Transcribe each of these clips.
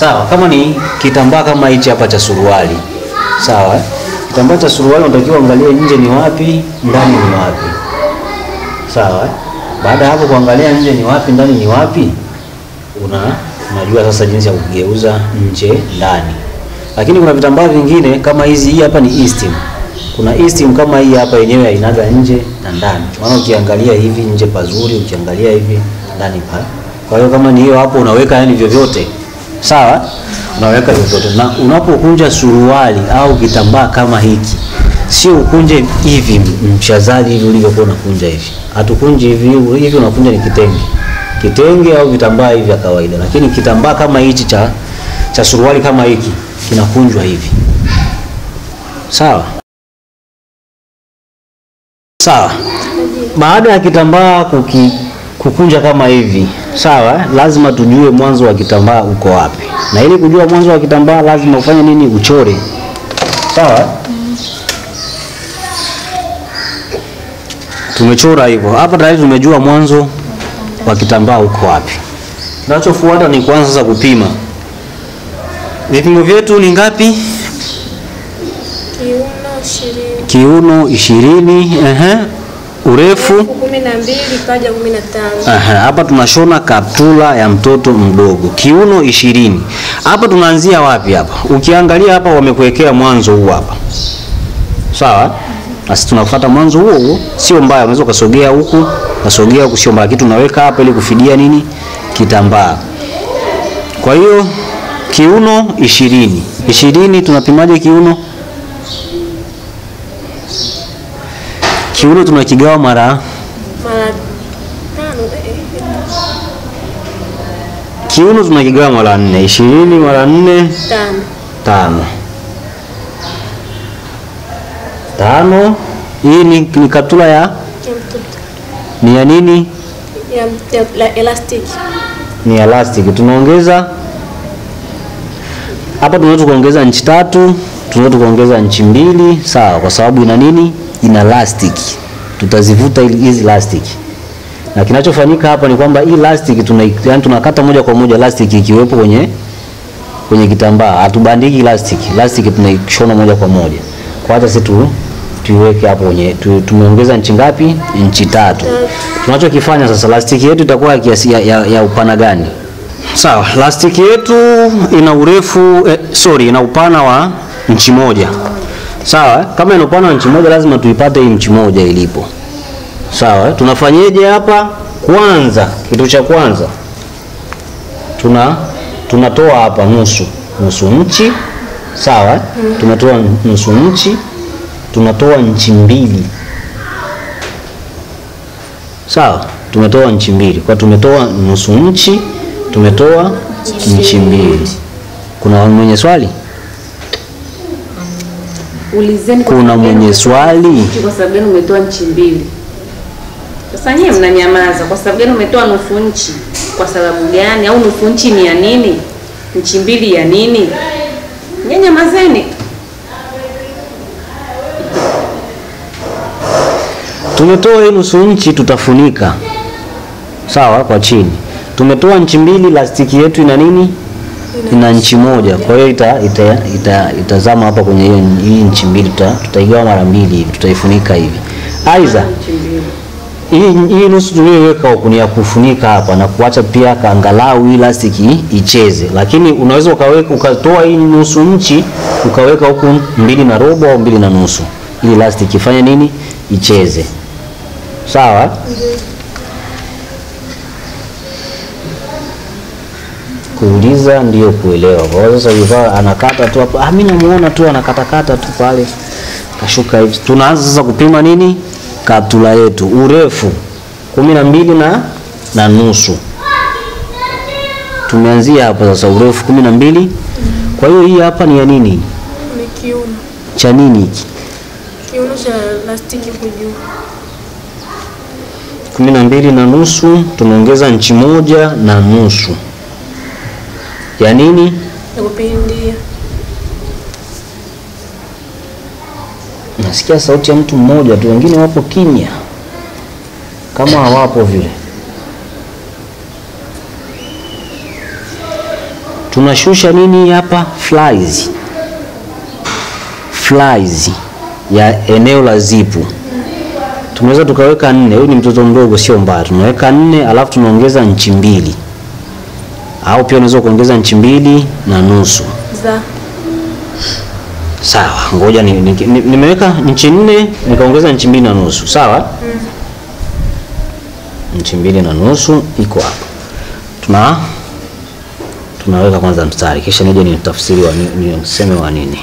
Sawa, kama ni kitambaa kama hichi hapa cha suruali. Sawa, eh? kitambaa cha suruali unatakiwa angalie nje ni wapi, ndani ni wapi. Sawa, eh? baada ya hapo kuangalia nje ni wapi, ndani ni wapi, una unajua sasa jinsi ya kugeuza nje ndani. Lakini kuna vitambaa vingine kama hizi, hii hapa ni Eastim. Kuna Eastim kama hii hapa yenyewe hainaga nje na ndani. Maana ukiangalia hivi nje pazuri, ukiangalia hivi ndani pa. Kwa hiyo kama ni hiyo hapo unaweka yani vyovyote. Sawa? Unaweka vyovyote. Na unapokunja suruali au kitambaa kama hiki, sio ukunje hivi mchazaji hivi ulivyokuwa unakunja hivi. Hatukunji hivi hivi, unakunja ni kitenge. Kitenge au vitambaa hivi vya kawaida. Lakini kitambaa kama hichi cha cha suruali kama hiki kinakunjwa hivi. Sawa? Sawa. Baada ya kitambaa kuki, kukunja kama hivi, sawa, lazima tujue mwanzo wa kitambaa uko wapi. Na ili kujua mwanzo wa kitambaa lazima ufanye nini? Uchore. Sawa? Tumechora hivyo. Hapa tayari tumejua mwanzo wa kitambaa uko wapi. Kinachofuata ni kuanza sasa kupima. Vipimo vyetu ni ngapi? Kiuno ishirini. Kiuno ishirini, ehe, urefu kumi na mbili kaja kumi na tano. Aha, hapa tunashona kaptula ya mtoto mdogo kiuno ishirini. Hapa tunaanzia wapi? Hapa ukiangalia hapa wamekuwekea mwanzo huu hapa, sawa. Basi tunafuata mwanzo huo huo, sio mbaya. Unaweza ukasogea huku ukasogea huku, sio mbaya, kitu unaweka hapa ili kufidia nini, kitambaa. Kwa hiyo kiuno ishirini, ishirini tunapimaje kiuno? Kiuno tunakigawa mara Mara tano. eh, kiuno tunakigawa mara nne. Ishirini mara nne Tano. tano tano. Hii ni, ni kaptula ya Ya mtoto. ni ya nini? Ya, ya, la elastic. Ni elastic. Tunaongeza hapa, tunaweza kuongeza nchi tatu, tunaweza kuongeza nchi mbili, sawa, kwa sababu ina nini? Ina elastic. Tutazivuta ili- hizi elastic, na kinachofanyika hapa ni kwamba hii elastic tuna, yani tunakata moja kwa moja elastic ikiwepo kwenye kwenye kitambaa, hatubandiki elastic. Elastic tunaishona moja kwa moja. Kwa hata sisi tu tuiweke hapo kwenye tu, tumeongeza nchi ngapi? Nchi tatu. Tunachokifanya sasa, elastic yetu itakuwa ya kiasi ya, ya, ya upana gani? Sawa, elastic yetu ina urefu eh, sorry, ina upana wa nchi moja. Sawa, eh? kama ina upana wa nchi moja lazima tuipate hii nchi moja ilipo. Sawa, eh? tunafanyeje hapa? Kwanza, kitu cha kwanza tuna tunatoa hapa nusu nusu nchi sawa, eh? tunatoa nusu nchi, tunatoa nchi mbili sawa, tumetoa nchi mbili kwa tumetoa nusu nchi, tumetoa nchi mbili. Kuna mwenye swali? Ulizeni kwa Kuna sababu gani mwenye umetoa swali? nchi, Kwa sababu gani umetoa nchi mbili? Sasa nyie mnanyamaza. Kwa sababu gani umetoa nusu nchi? Kwa sababu gani? Au nusu nchi ni ya nini? Nchi mbili ya nini? Nyie nyamazeni. Tumetoa hii nusu nchi, tutafunika sawa, kwa chini. Tumetoa nchi mbili, lastiki yetu ina nini? Ina nchi moja, kwa hiyo ita, ita, ita, itazama hapa kwenye hiyo hii nchi mbili, tuta, tutaigawa mara mbili hivi, tutaifunika hivi. Aidha Nchi mbili. hii hii nusu tuliyoiweka huku ni ya kufunika hapa na kuacha pia kaangalau hii lastiki icheze, lakini unaweza ukaweka ukatoa hii nusu nchi ukaweka huku mbili na robo au mbili na nusu ili lastiki ifanye nini? Icheze. Sawa? Kuuliza ndio kuelewa. Kwa hiyo sasa yukaa anakata tu hapo, ah, mimi namuona tu anakatakata tu pale kashuka hivi. Tunaanza sasa kupima nini? Kaptula yetu urefu kumi na mbili na na nusu. Tumeanzia hapa sasa, urefu kumi na mbili. Kwa hiyo hii hapa ni ya nini? Ni kiuno. Cha nini hiki? Kiuno cha plastiki huko juu. kumi na mbili na nusu, tunaongeza nchi moja na nusu ya nini? Ya kupindia. Nasikia sauti ya mtu mmoja tu, wengine wapo kimya kama hawapo vile. tunashusha nini hapa? Flies, flies ya eneo la zipu tunaweza tukaweka nne. Huyu ni mtoto mdogo, sio mbaya, tunaweka nne alafu tunaongeza nchi mbili, au pia unaweza kuongeza nchi mbili na nusu. za Sawa, ngoja ni, ni, ni, nimeweka nchi nne nikaongeza nchi mbili na nusu. Sawa, nchi mbili na nusu iko hapa. Tuna tunaweka kwanza mstari, kisha nije ni tafsiri wa ni, niseme wa nini.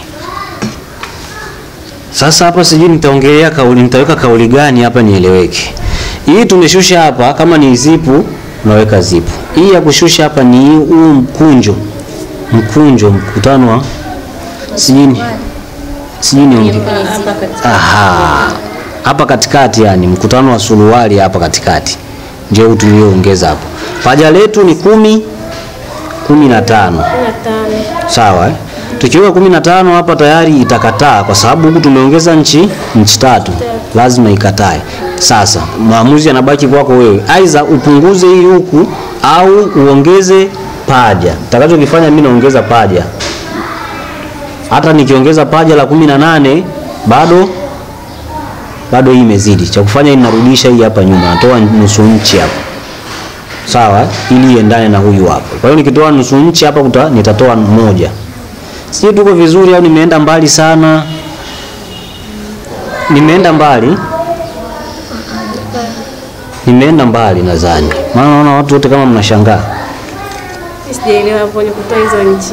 Sasa hapa sijui nitaongelea kauli, nitaweka kauli gani hapa nieleweke. Hii tumeshusha hapa, kama ni zipu unaweka zipu. Hii ya kushusha hapa ni huu mkunjo, mkunjo, mkutano wa sijui ni- sijui ni hapa katika Aha. Hapa katikati yani mkutano wa suruali hapa katikati ndio huu tulioongeza hapo. Paja letu ni kumi kumi na tano. kumi na tano Sawa eh? Tukiweka kumi na tano hapa tayari itakataa kwa sababu huku tumeongeza nchi nchi tatu, lazima ikatae. Sasa maamuzi yanabaki kwako wewe, aidha upunguze hii huku au uongeze paja. Nitakachokifanya mimi naongeza paja, hata nikiongeza paja la kumi na nane bado bado hii imezidi. Cha kufanya inarudisha hii hapa nyuma, natoa nusu nchi hapa sawa, ili iendane na huyu hapa. Kwa hiyo nikitoa nusu nchi hapa kuta, nitatoa moja. Sijui tuko vizuri au nimeenda mbali sana? Nimeenda mbali, nimeenda mbali nadhani, maana naona watu wote kama mnashangaa. Mi sijaelewa hapo ni kutoa hizo nchi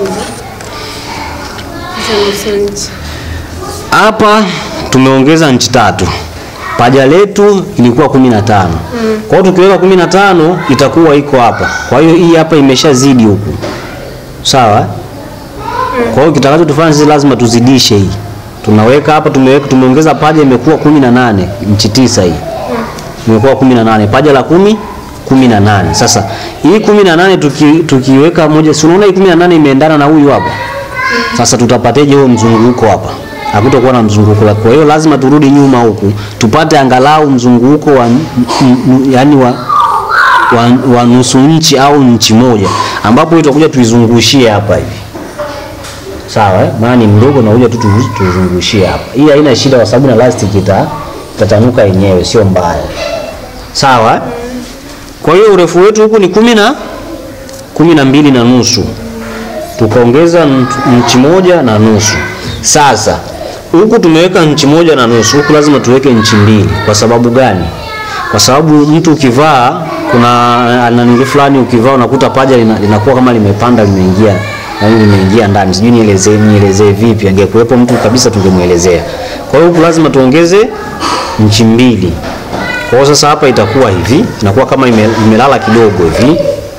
hizo nusu nchi Hapa tumeongeza nchi tatu, paja letu ilikuwa kumi na tano. Kwa hiyo tukiweka kumi na tano itakuwa iko hapa. Kwa hiyo hii hapa imeshazidi huku, sawa. Kwa hiyo kitakacho tufanya sisi lazima tuzidishe hii. Tunaweka hapa, tumeweka tumeongeza paja, imekuwa kumi na nane, nchi tisa hii imekuwa kumi na nane, paja la kumi kumi na nane. Sasa hii kumi na nane tuki, tukiweka moja, si unaona hii kumi na nane imeendana na huyu hapa. Sasa tutapateje huo mzunguko hapa? Hakutakuwa na mzunguko. Kwa hiyo lazima turudi nyuma huku tupate angalau mzunguko wa n- n- yani wa, wa, wa nusu nchi au nchi moja, ambapo itakuja tuizungushie hapa hivi, sawa eh? Maana ni mdogo na kuja tu tu- tuizungushie hapa. Hii haina shida, kwa sababu na elastic ita itatanuka yenyewe, sio mbaya, sawa eh? Kwa hiyo urefu wetu huku ni kumi na kumi na mbili na nusu tukaongeza nt- nchi moja na nusu. Sasa huku tumeweka nchi moja na nusu, huku lazima tuweke nchi mbili. Kwa sababu gani? Kwa sababu mtu ukivaa, kuna nanili fulani ukivaa unakuta paja lina- linakuwa kama limepanda limeingia yaani limeingia ndani, sijui nielezee nielezee vipi. Angekuwepo mtu kabisa tungemuelezea. Kwa hiyo huku lazima tuongeze nchi mbili. Kwa hiyo sasa hapa itakuwa hivi, inakuwa kama ime, imelala kidogo hivi,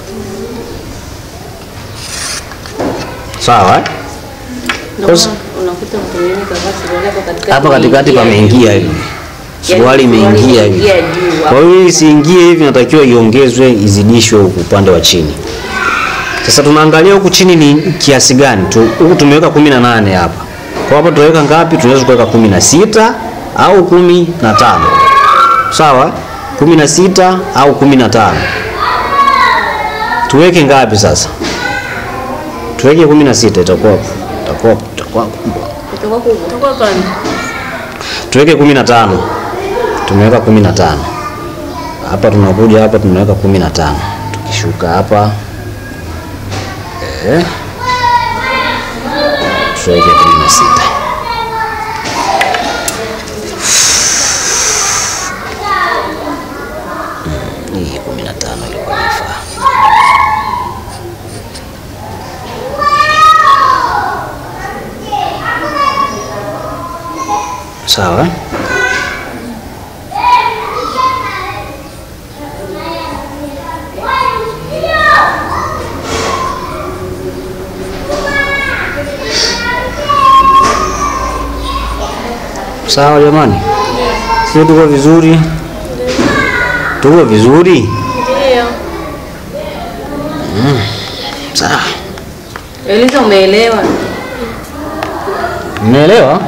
sawa eh? Ndio Kosa- maana unakuta mtu mwingine kavaa suruali hapo katikati. hapa katikati pameingia hivi, suruali Yaani imeingia hivi. imeingia juu Kwa hapo. hiyo hii isiingie hivi, natakiwa iongezwe, izidishwe huku upande wa chini. Sasa tunaangalia huku chini ni kiasi gani tu. Huku tumeweka kumi na nane hapa, kwa hapa tunaweka ngapi? Tunaweza kuweka kumi na sita au kumi na tano sawa, kumi na sita au kumi na tano Tuweke ngapi sasa? Tuweke kumi na sita itakuwa itakuwa itakuwa kubwa. Itakuwa kubwa. itakuwa pana tuweke kumi na tano tumeweka kumi na tano hapa tunakuja hapa tunaweka kumi na tano tukishuka hapa eh, tuweke kumi na sita Mm, hii kumi na tano ilikuwa inafaa sawa eh? Sawa jamani, sio tuko vizuri? Tuko vizuri? ndio Sawa, Eliza umeelewa? mmeelewa?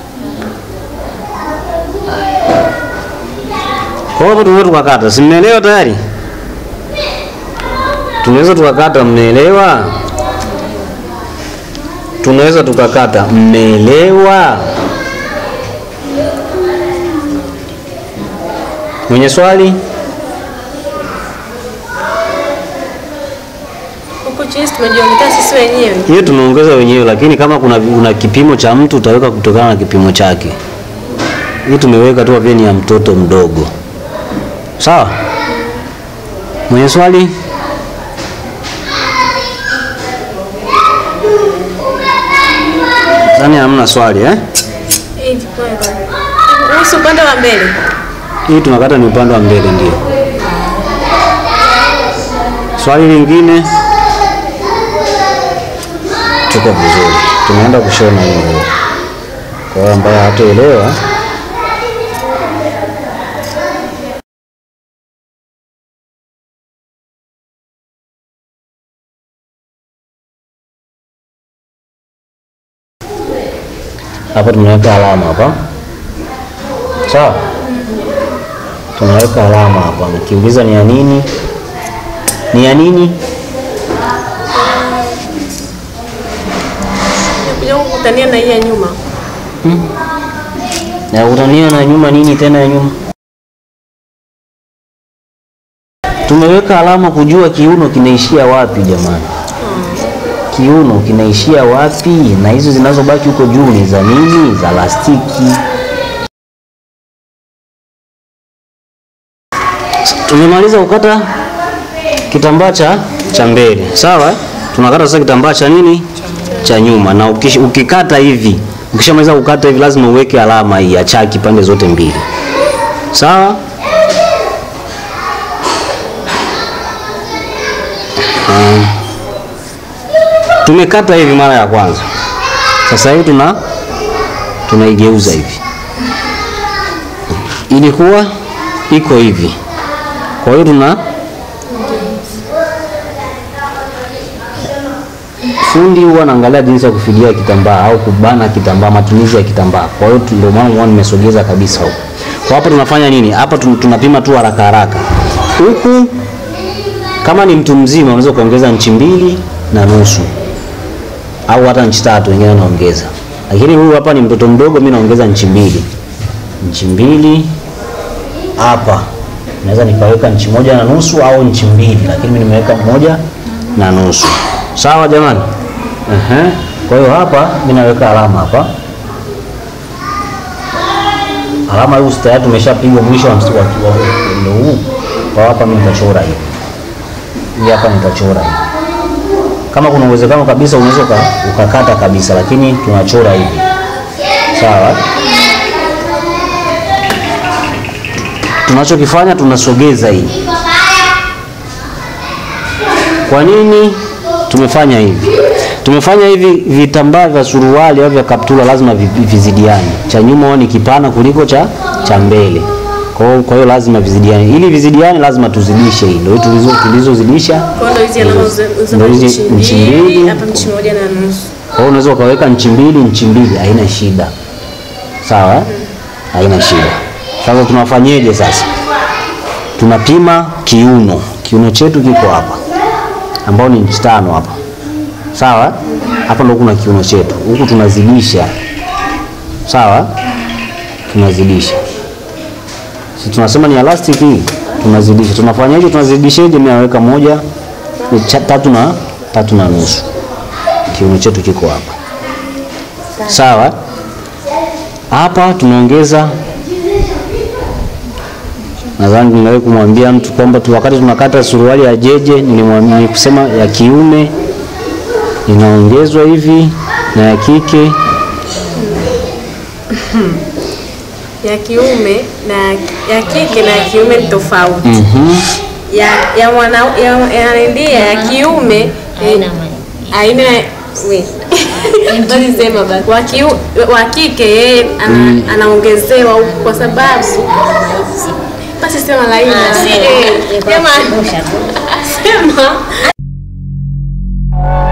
Kwa hiyo tunaweza tukakata, si mmeelewa tayari? Tunaweza tukakata, mmeelewa? tunaweza tukakata. Mmeelewa? Mwenye swali? Huku chini tumejiongea sisi wenyewe. Hiyo tumeongeza wenyewe, lakini kama kuna, kuna kipimo cha mtu utaweka kutokana na kipimo chake. Hii tumeweka tu pia ni ya mtoto mdogo. Sawa? Mwenye swali? Zani hamna swali eh? Hivi kwanza. Kuhusu upande wa mbele. Hii tunakata ni upande wa mbele ndio. Swali lingine? Tuko vizuri. Tunaenda kushona hii nguo. Kwa hiyo ambaye hataelewa hapa tumeweka alama hapa. Sawa? Tunaweka alama hapa. Nikiuliza ni ya nini? Ni ya nini? Kuja kukutania na hii ya nyuma. Na utania na nyuma nini tena ya nyuma? Tumeweka alama kujua kiuno kinaishia wapi jamani. Kiuno kinaishia wapi? Na hizo zinazobaki huko juu ni za nini? Za lastiki. Tumemaliza kukata kitambaa cha cha mbele, sawa? Tunakata sasa kitambaa cha nini? Cha nyuma. Na ukish, ukikata hivi, ukishamaliza kukata hivi, lazima uweke alama hii ya chaki pande zote mbili, sawa? Um, tumekata hivi mara ya kwanza, sasa hivi tuna tunaigeuza hivi, ilikuwa iko hivi, kwa hiyo tuna fundi huwa anaangalia jinsi ya kufidia kitambaa au kubana kitambaa, matumizi ya kitambaa. Kwa hiyo tu- ndio maana unaona nimesogeza kabisa huko. Kwa hapa tunafanya nini? Hapa tun- tunapima tu haraka haraka. Huku kama ni mtu mzima unaweza kuongeza nchi mbili na nusu au hata nchi tatu, wengine wanaongeza, lakini huyu hapa ni mtoto mdogo, mimi naongeza nchi mbili, nchi mbili hapa naweza nikaweka nchi moja na nusu au nchi mbili, lakini mimi nimeweka moja na nusu. Sawa jamani? Ehe. Kwa hiyo hapa mimi naweka alama hapa, alama hii tayari tumeshapiga mwisho wa mstari wa wa- ndio huu. Kwa hapa mimi nitachora hivi, hii hapa nitachora hivi. Kama kuna uwezekano kabisa unaweza uka- ukakata kabisa, lakini tunachora hivi, sawa? tunachokifanya tunasogeza hii. Kwa nini tumefanya hivi? Tumefanya hivi, vitambaa vya suruali au vya kaptula lazima vi- vi- vizidiane. Cha nyuma huwa ni kipana kuliko cha cha mbele. Kwa hiyo kwa hiyo lazima vizidiane. Ili vizidiane lazima tuzidishe hii. Ndio tulizo tulizozidisha. Kwa hiyo ndio hizi alama za Ndio hizi nchi nchi mbili, mbili. hapa nchi moja na nusu. Kwa hiyo unaweza ukaweka nchi mbili, nchi mbili, haina shida. Sawa? eh? Haina shida. Sasa tunafanyeje sasa? Tunapima kiuno. Kiuno chetu kiko hapa, ambao ni nchi tano hapa. Sawa? eh? Hapa ndo kuna kiuno chetu. Huku tunazidisha. Sawa? Tunazidisha. Si tunasema ni elastic hii, tunazidisha. Tunafanyaje? Tunazidishaje? Mimi naweka moja, ni cha- tatu na tatu na nusu kiuno chetu kiko hapa sawa hapa tunaongeza nadhani nimewahi kumwambia mtu kwamba tu wakati tunakata suruali ya jeje nilimwambia nikusema ya kiume inaongezwa hivi na ya kike Ya kiume na ya kike na ya kiume ni tofauti. Ya ya mwana ya ya ndia ya kiume eh, aina we basi sema basi wa kiu, wa kike yeye ana, anaongezewa huku kwa sababu basi sema laini Eh, sema sema